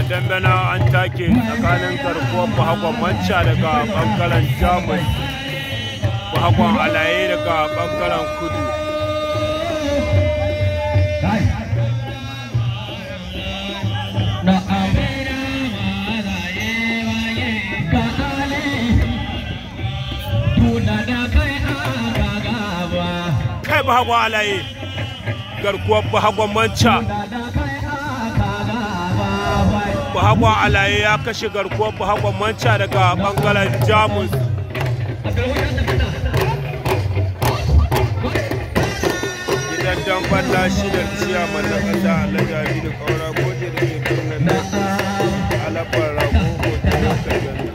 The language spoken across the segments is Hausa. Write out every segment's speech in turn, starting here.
dambana an take tsakanin garkuwar bahagwan manca daga bangaren jamus bahagwan alaye daga bangaren kudu kai bahagwan alaye garkuwar bahagwan manca bahagwan alaye ya kashe garkuwar bahagwan manca daga bangaren jamus gidan damban lashi da ciyaman na kasa alhaji da kaura goje da ke birnin alabar rago hoton da gani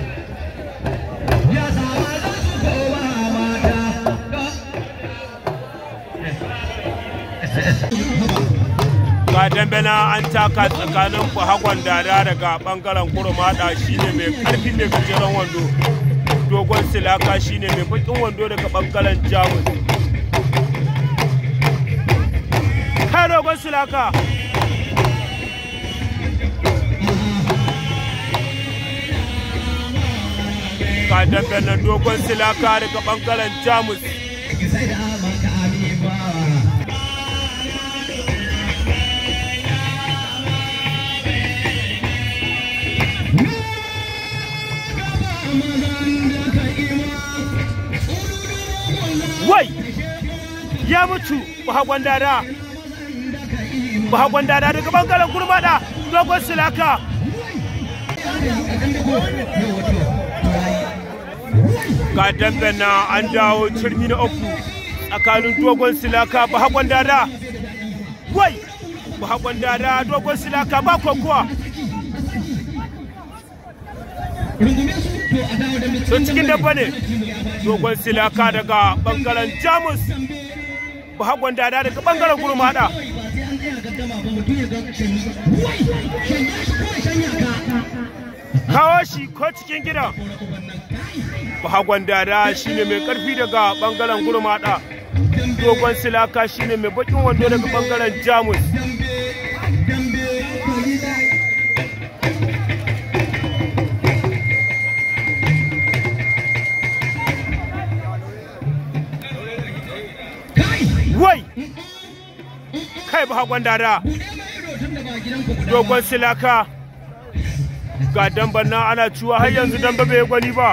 ga dambena an taka tsakanin bahagwan dada daga bangaren kurmada shine mai karfi mai gajeren wando dogon silaka shine mai bakin wando daga bangaren jamus kai dogon silaka ga dambena dogon silaka daga bangaren jamus wai ya mutu bahagwan dada bahagwan dada daga bangaren gurmada dogon silaka ga dambe na an dawo cirmi na uku tsakanin dogon silaka bahagwan dada wai bahagwan dada dogon silaka ba kokowa sun cikin dabba ne dogon silaka daga bangaren jamus bahagwan dada daga bangaren gurmada kawo shi ko cikin gida bahagwan dada shine mai karfi daga bangaren gurmada dogon silaka shine mai bakin wando daga bangaren jamus wai kai ba hagon dada dogon silaka ga damban nan ana ciwa har yanzu damba bai gwani ba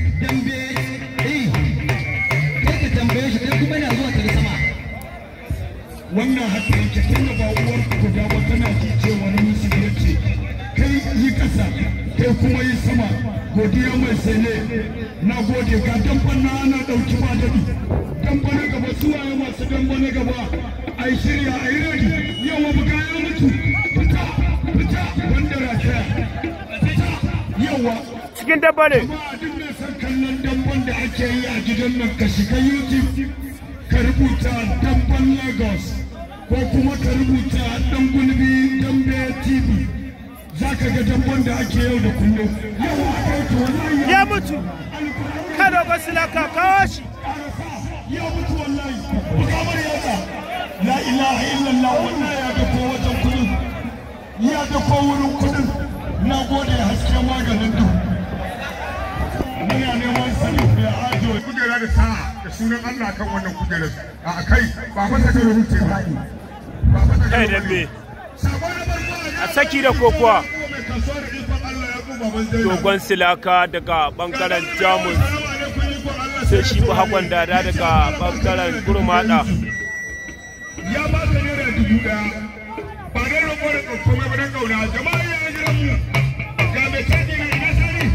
wannan haka yake tun da ba uwar ku da ba tana ji cewa ni musu yace kai yi kasa kai kuma yi sama godiya mai sele na gode ga damban na ana dauki ba dadi damba na gaba suwaye masu damba na gaba ai shirya ai ready yawa buga ya mutu fita fita wanda rataya fita yawa cikin dabba ne ba a dinga san kallon damban da ake yi a gidan nan ka shiga youtube ka rubuta damban lagos ko kuma ka rubuta dan gulbi dambe tv za ka ga damban da ake yau da kullum yawa a kai to wallahi ya mutu kai dogon silaka kawo shi ya mutu wallahi bukamar yatsa la ilaha illallah wallahi ya dako wajen kudin ya dako wurin kudin na gode haske maganin duhu muna neman sani ya ajo kujera da sa'a da sunan Allah kan wannan kujerar a kai ba masa da rubuce ba ba masa da kai dambe sabon na barko a saki da kokowa mai kasuwa da ikon Allah ya kuma ban zai dogon silaka daga bangaren jamus sai shi ba hagon dada daga bangaren gurmada ya ba ka naira dubu daya ba don roƙo da komai ba don ƙauna jama'a ya jiran mu ga mai canji na ina sani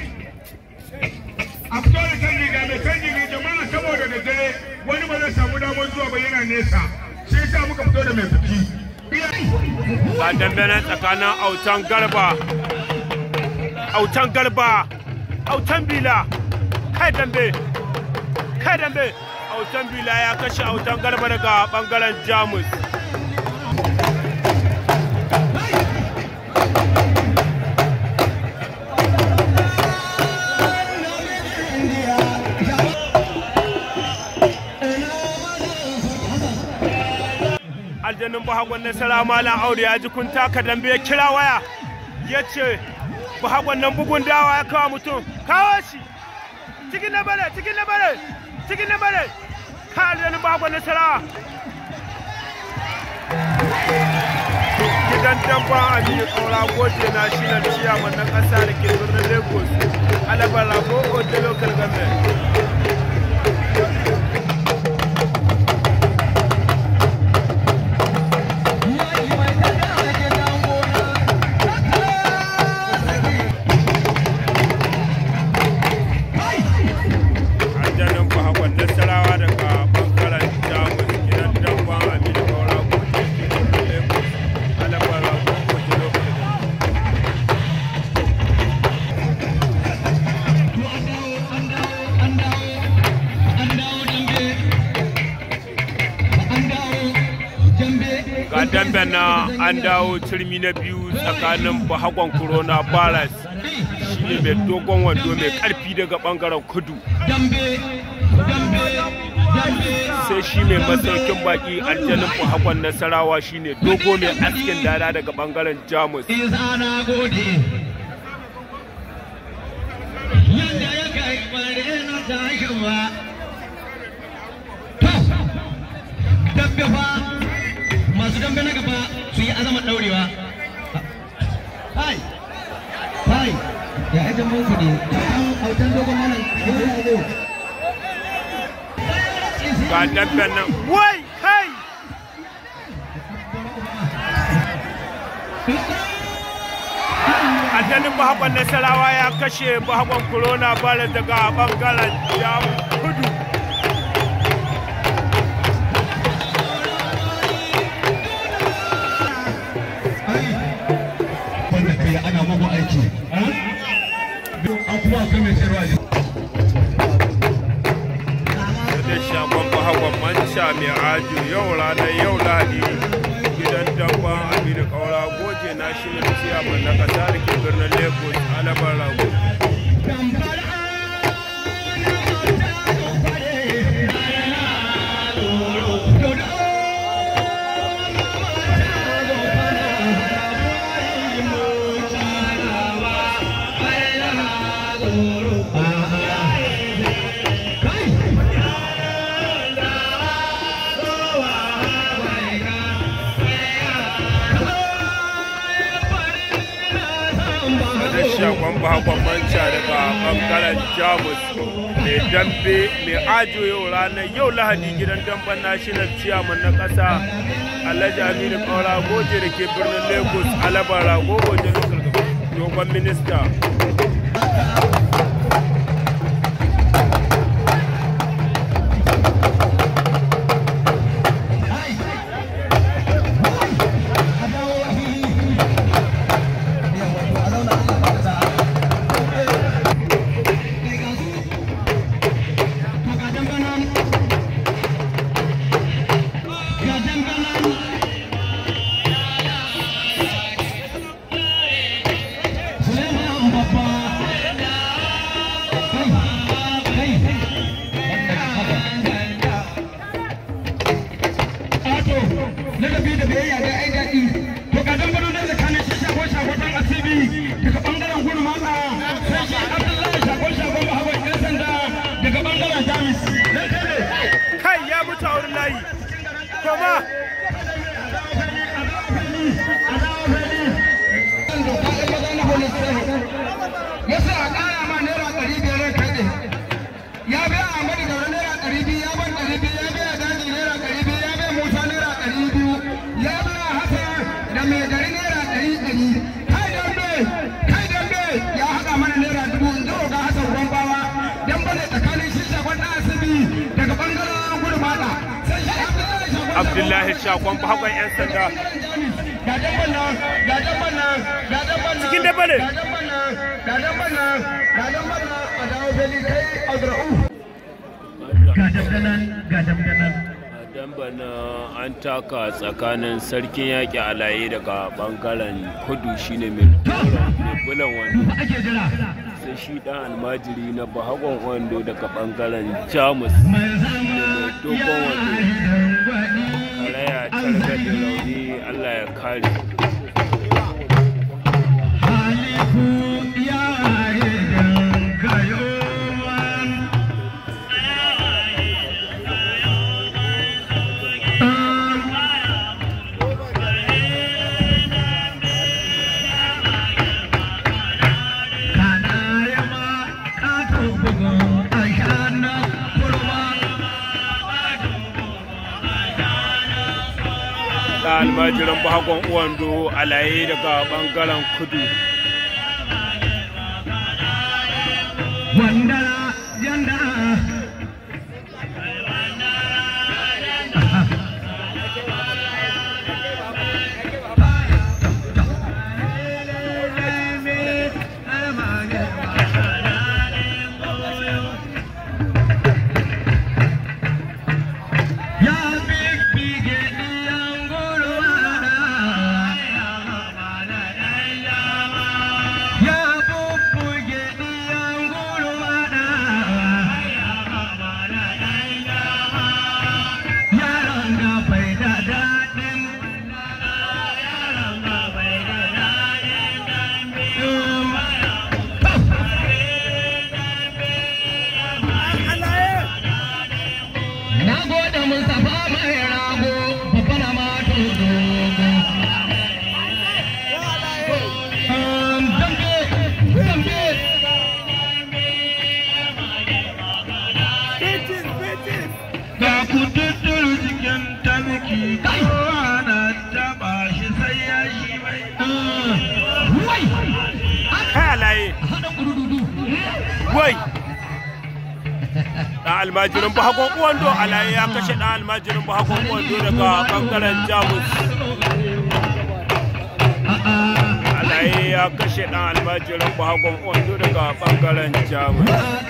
a fito da canji ga mai canji ne jama'a saboda da dare wani ba zai samu damar zuwa ba yana nesa sai yasa muka fito da mai biki ga dambe nan tsakanin autan garba autan garba autan bila kai dambe kai dambe autan bila ya kashe autan garba daga bangaren jamus aljannin bahagon nasara malam aure ya ji kun taka dambe ya kira waya ya ce bahagon nan bugun dawa ya kawo mutum kawo shi cikin na bare cikin na bare cikin na bare ka aljanin bahagon nasarawa gidan dabba a biyu kaura goje na shi na ciyaman na kasa da ke birnin lagos alabar rago ote local government aljanin bahakon nasarawa daga bangaren jamus gidan dabba a biyu kaura goje ke birnin lagos alabar rago ote local government ga dambe na an dawo turmi na biyu tsakanin bahagon corona virus shine mai dogon wando mai karfi daga bangaren kudu sai shi mai masaukin baki aljanin bahagon nasarawa shine dogo mai askin dada daga bangaren jamus Isa na gode. Yanda ya kai kware na tashi ba. To, dambe fa masu dambe na gaba su yi azama daurewa. Hai, hai, ya yi jambon ku ne, autan autan dogon malam, yau ya zo. ga dambe nan wai kai aljanin bahagon nasarawa ya kashe bahagon corona virus daga bangaren jamus kudu wanda kai ana mugu aiki an kuma akwai mai sayarwa ne da shagon bahagon manca mai ajo yau ranar yau ladi gidan dabban aminu kaura goje na shi ne ciyaman na kasa da ke birnin lagos alabar rago da shagon bahagon manca daga bangaren jamus mai dambe mai ajo yau ranar yau lahadi gidan damben national chairman na kasa alhaji aminu kaura goje da ke birnin lagos alabar rago goje local government, dogon minista ladabi da biyayya da ai daɗi to ga dan gado da tsakanin shi shago shagotan asibi daga bangaren gudu matsa sai shi abdullahi shago shagon bahagon yan sanda daga bangaren jamis dan kare kai ya mutu a wurin layi koma yasa a ƙara ma naira ɗari biyar kai ne ya biya Ahmadu Daura naira ɗari biyu ya ban ɗari biyu ya biya Daji naira ɗari biyu ya biya Musa naira ɗari biyu ya biya Hassan da mai gari naira ɗari ɗari kai dambe kai dambe ya haɗa mana naira dubu in zo ga Hassan Gwambawa dan bane tsakanin shi shagon ɗan asibi daga ɓangaren gurmada sai shi Abdullahi shagon abdullahi shagon bahagon yan sanda ga dabban nan ga dabban nan ga dabban nan Cikin dabba ne. ga dabban nan ga dabban nan ga dabban nan a dawo fili kai Azra'u Ga dandanan, ga dandanan. dambana an taka tsakanin sarkin yaƙi alaye daga bangaren kudu shine mai mai bulan wando Ba ake jira. sai shi dan almajiri na bahagon wando daga bangaren jamus Mai zama dogon ya wando. dangwani. karaya targaɗe rauni allah ya kare Ha almajiran bahagon uwando alaye daga bangaren kudu Wandara janda Ya big big Ya bubbuge ɗiyan gurmana Yaron da bai da daɗin Na gode Mustapha mai rago babba na mato dogo Um, dambe, dambe. Ga ku tutturu cikin tabiki kowa na taba shi sai ya shi mai. Wai! kai alaye Haɗa gudududu. wai dan almajirin bahagon uwando alaye ya kashe dan almajirin bahagon uwando daga bangaren jamus alaye ya kashe dan almajirin bahagon uwando daga bangaren jamus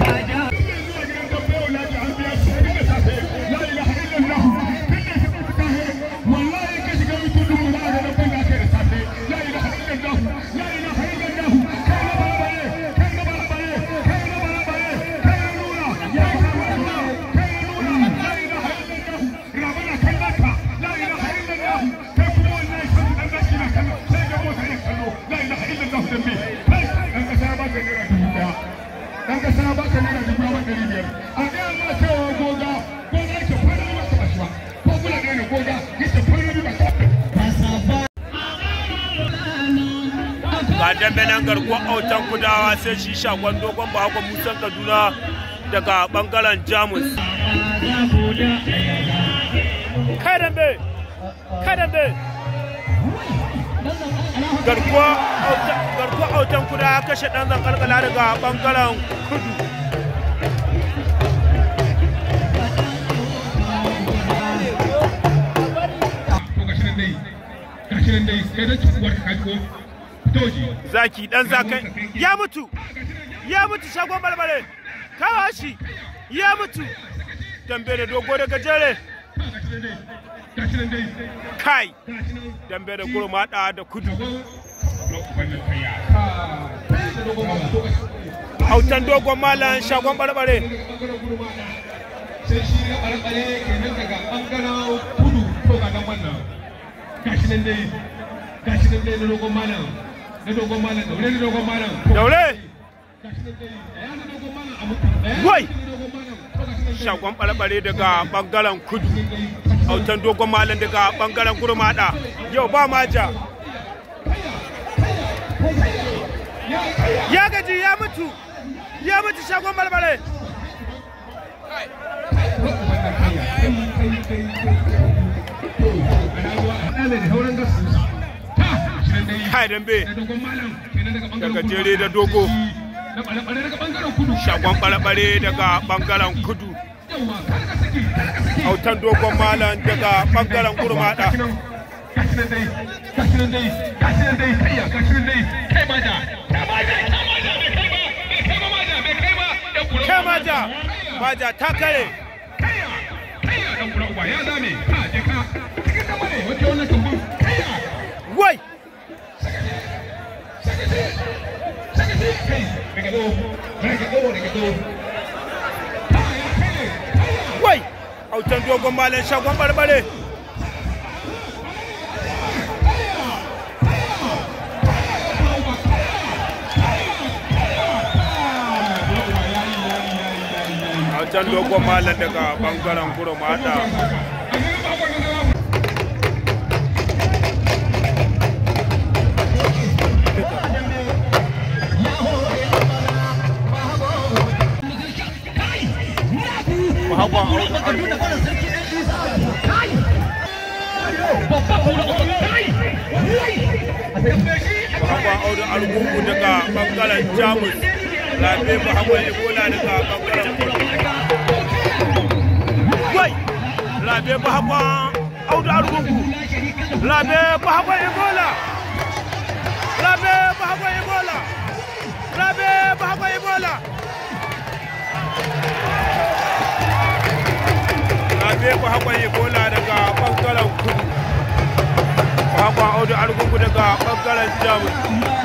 dan kasa ba ka nuna dubu ba ɗari biyar a ɗaya ma cewa goga goga yake fara ba ka bashi ba ko kula da ne goga yake fara ba ka ga dambe nan garkuwar autan kudawa sai shi shagon dogon bahagon musan kaduna daga bangaren jamus kai dambe kai dambe garkuwa garkuwa autan kuda ya kashe dan zankalkala daga bangaren kudu to gashi nan dai gashi nan dai kai da cikuwar ka kaji ko toji zaki dan zakai ya mutu ya mutu shagon balbale kawo shi ya mutu dambe da dogo da gajere gashi nan dai gashi nan dai kai gashi nan dambe da gurmada da kudu wannan kaya autan dogon malam shagon barbare sai shi na ɓarɓare kenan daga ɓangaren kudu to ga nan wannan gashi nan dai gashi nan dai na dogon malam na dogon malam daure na dogon malam daure gashi nan dai ya na dogon malam a mutu Wai! na dogon malam to gashi nan dai shagon barbare daga bangaren kudu autan dogon malam daga bangaren gurmada yau ba maja ya gaji ya mutu ya mutu shagon barbare kai dambe daga jere da dogo shagon barbare daga bangaren kudu autan dogon malam daga bangaren gurmada kai maja maja ta kare wai wai autan dogon malam shagon barbare autan dogon malam daga bangaren gurmada Babban kura bahagwan audu argungu daga bangaren jamus labe bahagwan ebola daga bangaren kudu wai labe bahagwan audu argungu labe bahagwan ebola labe bahagwan ebola labe bahagwan ebola labe bahagwan ebola daga bangaren kudu bahagwan audu argungu daga bangaren jamus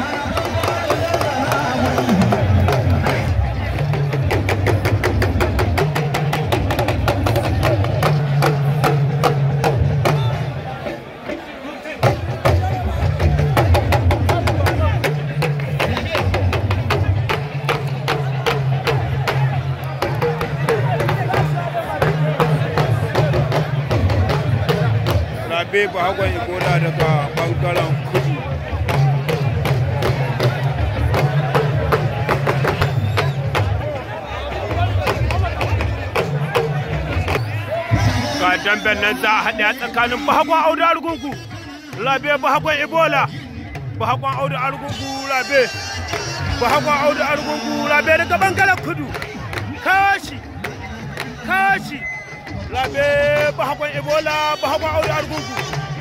rabe bahagwan ebola daga bangaren kudu ga damben nan za a haɗe a tsakanin bahagwan audu argungu rabe bahagwan ebola bahagwan audu argungu rabe bahagwan audu argungu rabe daga bangaren kudu kashi kashi rabe bahagwan ebola bahagwan audu argungu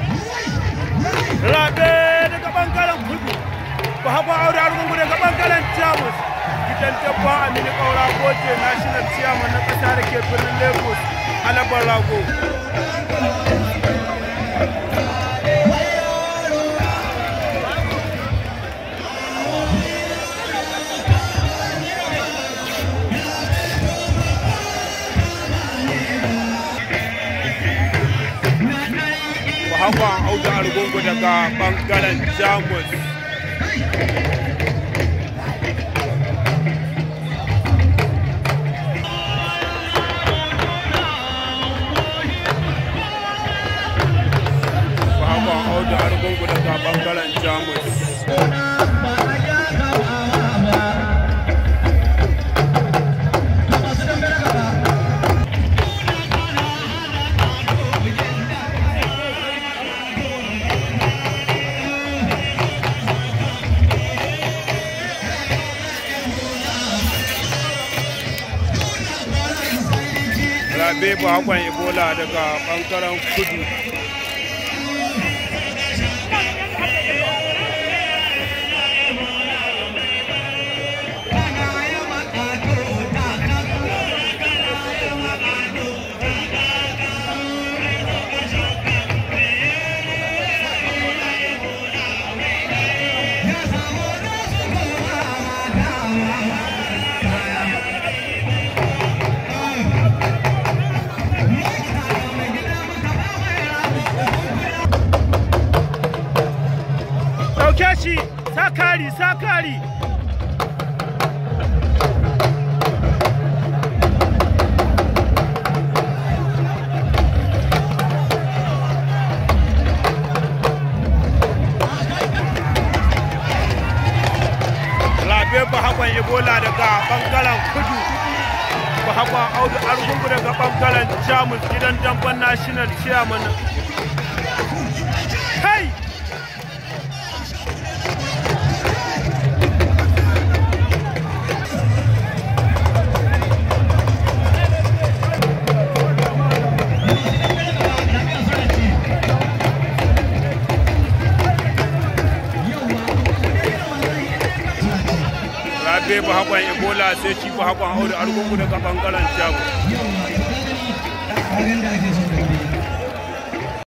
rabe daga bangaren kudu bahagwan audu argungu daga bangaren jamus gidan dabba aminu kaura goje national chairman na kasa da ke birnin lagos alabar rago bahagwan audu argungu daga bangaren jamus bahagwan audu argungu daga bangaren jamus rabe bahagwan ebola daga bangaren kudu ɗauke shi sakari sakari labe bahagwan ebola daga bangaren kudu bahagwan audu argungu daga bangaren jamus gidan damban national chairman kai rabe ba hakon ebola sai shi ba hakon audu argungu daga bangaren jago Abin da ake so da